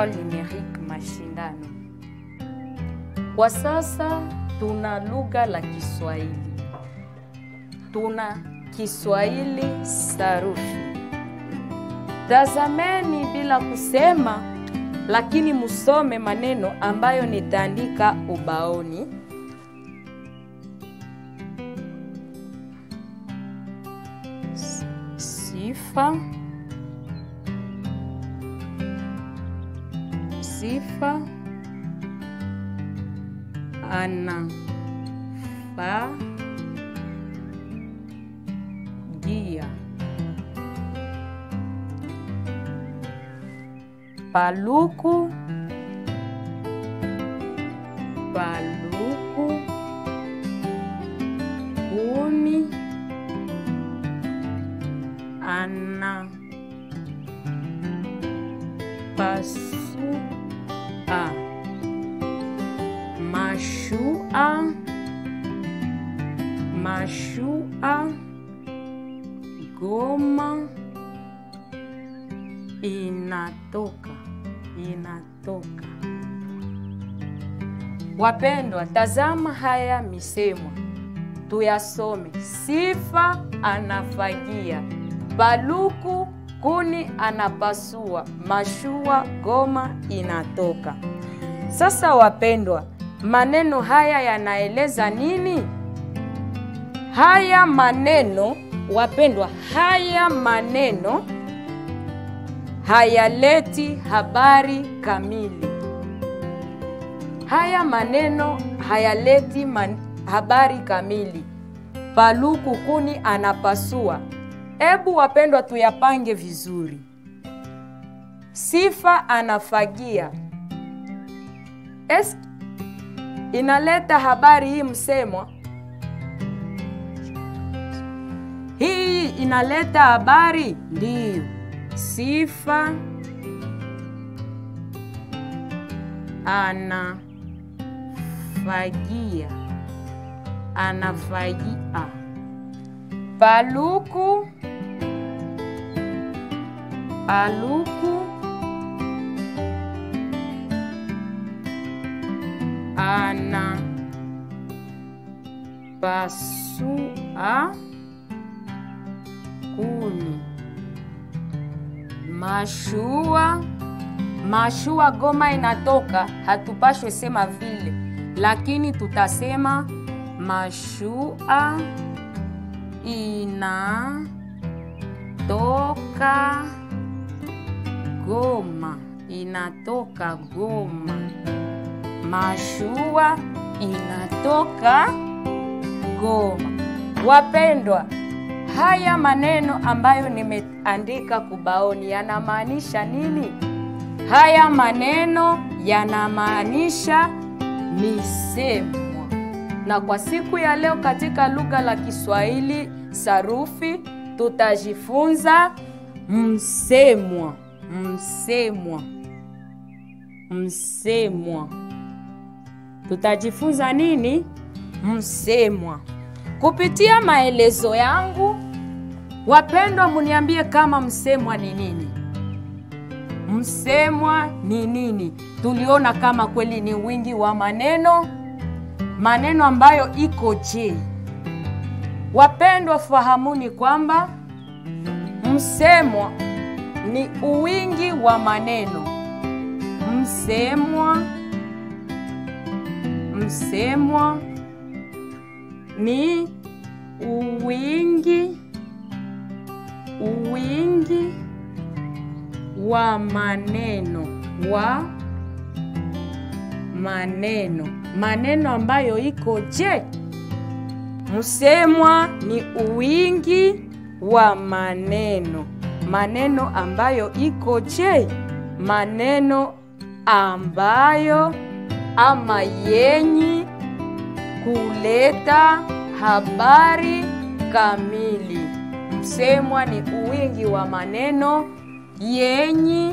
école numérique mashindano. Kwa sasa tuna lugha la Kiswahili, tuna Kiswahili sarufi. Tazameni bila kusema, lakini musome maneno ambayo nitaandika ubaoni. Sifa, sifa, anafagia, paluku, paluku, kumi, ana pasua mashua mashua goma inatoka inatoka wapendwa tazama haya misemo tuyasome sifa anafagia baluku kuni anapasua mashua goma inatoka sasa wapendwa maneno haya yanaeleza nini haya maneno wapendwa haya maneno hayaleti habari kamili haya maneno hayaleti man, habari kamili paluku kuni anapasua Hebu wapendwa, tuyapange vizuri. Sifa anafagia, es inaleta habari hii msemwa, hii inaleta habari ndiyo. Sifa anafagia, anafagia, paluku paluku ana pasua kuni mashua mashua goma inatoka hatupashwe sema vile lakini tutasema mashua inatoka Goma, inatoka Goma. Mashua inatoka Goma. Wapendwa, haya maneno ambayo nimeandika kubaoni yanamaanisha nini? Haya maneno yanamaanisha misemwa, na kwa siku ya leo katika lugha la Kiswahili sarufi tutajifunza msemwa msemwa msemwa tutajifunza nini msemwa kupitia maelezo yangu wapendwa muniambie kama msemwa ni nini msemwa ni nini tuliona kama kweli ni wingi wa maneno maneno ambayo iko je wapendwa fahamuni kwamba msemwa ni uwingi wa maneno. Msemwa, msemwa ni uwingi, uwingi wa maneno, wa maneno, maneno ambayo iko je. Msemwa ni uwingi wa maneno maneno ambayo iko je? Maneno ambayo ama yenyi kuleta habari kamili. Msemwa ni uwingi wa maneno yenyi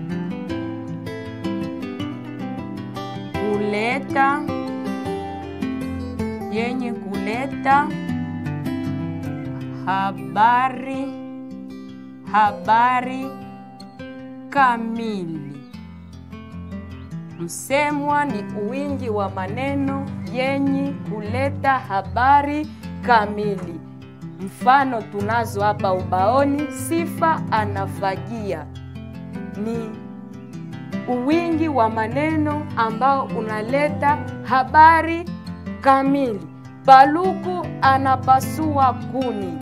kuleta yenye kuleta habari habari kamili Msemwa ni wingi wa maneno yenye kuleta habari kamili. Mfano tunazo hapa ubaoni: sifa anafagia ni uwingi wa maneno ambao unaleta habari kamili. Paluku anapasua kuni.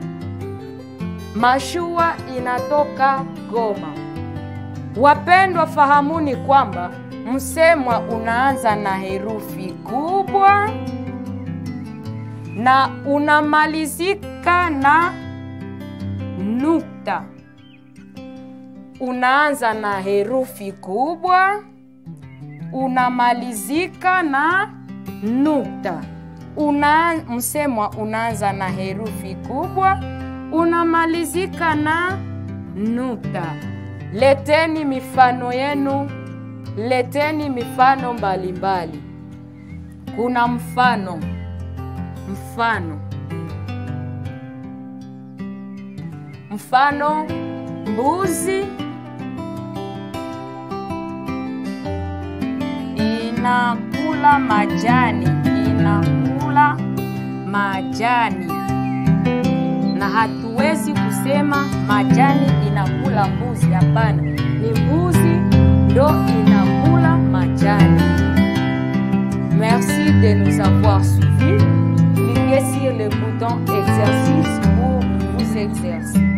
Mashua inatoka Goma. Wapendwa, fahamuni kwamba msemwa unaanza na herufi kubwa na unamalizika na nukta. Unaanza na herufi kubwa, unamalizika na nukta. Una, msemwa unaanza na herufi kubwa, unamalizika na nukta. Leteni mifano yenu, leteni mifano mbalimbali mbali. Kuna mfano mfano mfano mbuzi inakula majani, inakula majani, na hatuwezi kusema majani inakula mbuzi. Hapana, ni mbuzi ndo inakula majani. Merci de nous avoir suivis. Cliquez sur le bouton exercice pour vous exercer.